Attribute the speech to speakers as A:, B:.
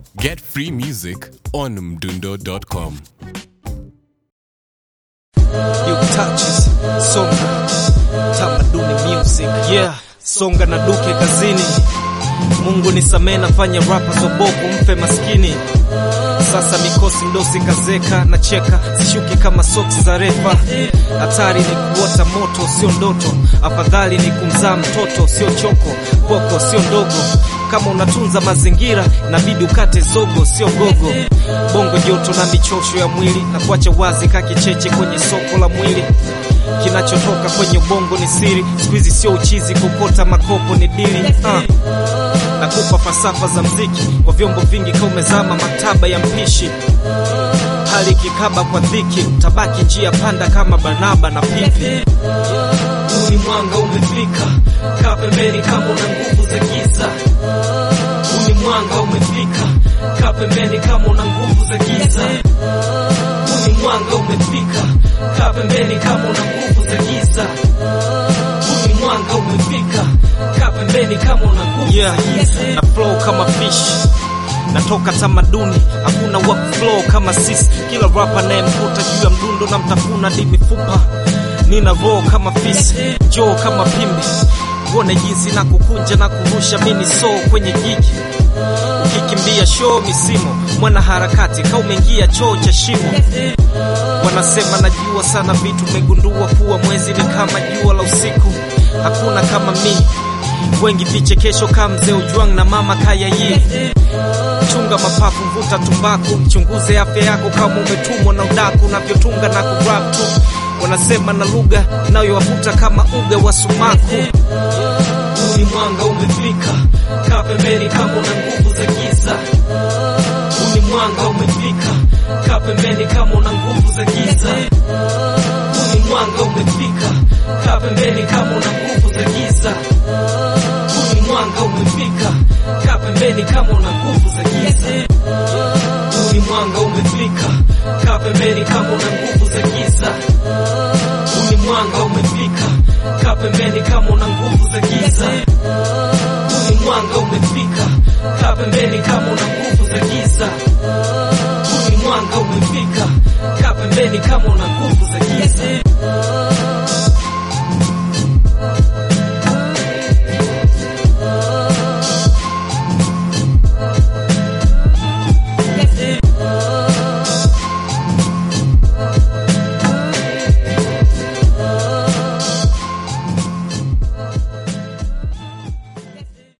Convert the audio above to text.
A: Get free music on mdundo.com.
B: New touches, songa, tamaduni music, yeah, songa na duke kazini. Mungu nisamee, nafanya rapa soboko mfe maskini. Sasa mikosi mdosi kazeka na cheka, sishuki kama soksi za refa. Hatari ni kuota moto, sio ndoto. Afadhali ni kumzaa mtoto, sio choko. Boko sio ndogo, kama unatunza mazingira inabidi ukate zogo, sio gogo. Bongo joto na michosho ya mwili na kuacha wazi kakicheche kwenye soko la mwili. Kinachotoka kwenye ubongo ni siri, siku hizi sio uchizi, kukota makopo ni dili uh. Nakupa falsafa za mziki kwa vyombo vingi, kama umezama maktaba ya mpishi. Hali kikaba kwa dhiki, utabaki njia panda kama Barnaba na Pipi. Huu ni mwanga umefika, kaa pembeni kama una nguvu za giza. Huu ni mwanga umefika, kaa pembeni kama una nguvu za giza. Huu ni mwanga umefika, kaa pembeni kama una nguvu za giza. Huu ni mwanga umefika, kaa pembeni kama una nguvu yeah, za giza. Na flow kama fish natoka tamaduni, hakuna work flow kama sisi. Kila rapa nayemkuta juu ya mdundo na mtafuna di mifupa, nina roho kama fisi, joo kama pimbi, uone jinsi na kukunja na kurusha mini so kwenye jiji ukikimbia show misimo, mwana harakati ka umeingia choo cha shimo. Wanasema najua sana vitu, megundua kuwa mwezi ni kama jua la usiku, hakuna kama mi wengi vichekesho kama mzee Ujwang na mama kaya yi chunga mapafu, mvuta tumbaku, mchunguze afya yako kama umetumwa na udaku, unavyotunga na kurap tu. Wanasema na lugha inayowavuta kama uga wa sumaku. Huu ni mwanga umefika, kaa pembeni kama una nguvu za giza. Huu ni mwanga umefika, kaa pembeni kama una nguvu za giza. Huu ni mwanga umefika, kaa pembeni kama una nguvu za giza. Huu ni mwanga umefika, kaa pembeni kama una nguvu za giza. Huu ni mwanga umefika, kaa pembeni kama una nguvu za giza. Huu ni mwanga umefika, kaa pembeni kama una nguvu za giza. Huu ni mwanga umefika, kaa pembeni kama una nguvu za giza. Huu ni mwanga umefika, kaa pembeni kama una nguvu za giza.